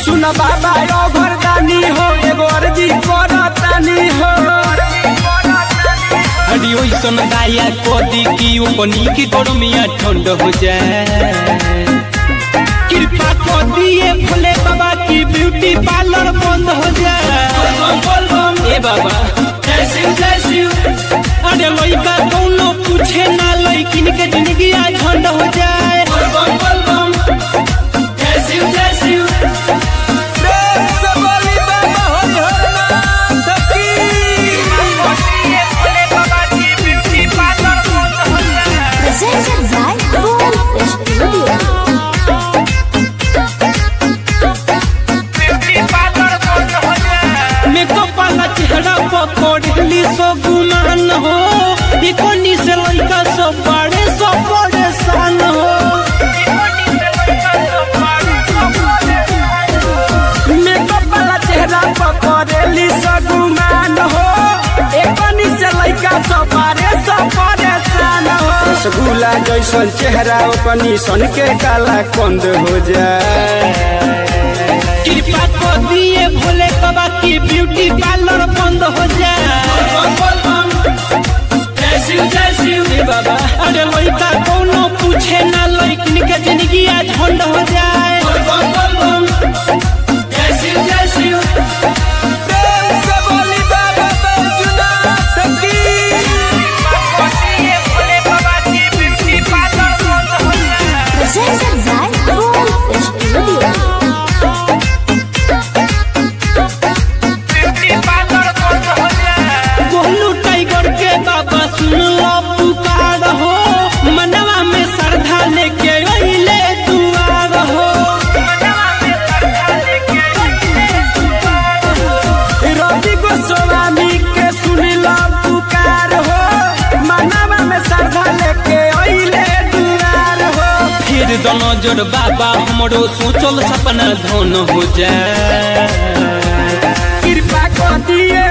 सुन बाबा यो भरदानी हो एगो अर्जी करतानी हो हरी ओइसन दाया कदी की ओपनी की गरमिया ठंड हो जाए कृपा कर दिए भोले बाबा की ब्यूटी पार्लर बंद हो जाए ए बाबा अरे लइका कौनो पूछे ना लइकिन के जिंदगी आज झंड हो जाए प्रेम से बोली बाबा हो झरना की Presented by Boom Studio. Makeup वाला चेहरा पकड़ली सो गुमान हो इकोनी से लइका सब बड़े सब परेशान हो मेकअप वाला चेहरा पकड़ेली सगुमान हो एकनी से लइका सपारे सब परेशान हो रसगुल्ला जैसन चेहरा ओपनी सन के काला कंद हो जाए कृपा कर दिए भोले बाबा की ब्यूटी पार्लर बंद हो जाए ए बाबा अरे लइका कौनो पूछे ना लइकिन के जिंदगी आज झंड हो जाए प्रेम से बोली बाबा बैजुनाथ की Presented by Boom Studio. Golu tiger के बाबा सुन लो पुकार हो मनवा में श्रद्धा लेके अइले दुआर हो रवि गोस्वामी के सुनिला पुकार हो मनवा में श्रद्धा लेके अइले दुआर हो फिर दोनों जोड़ बाबा हमरो सोचल सपना धन हो जाए कृपा कर दिए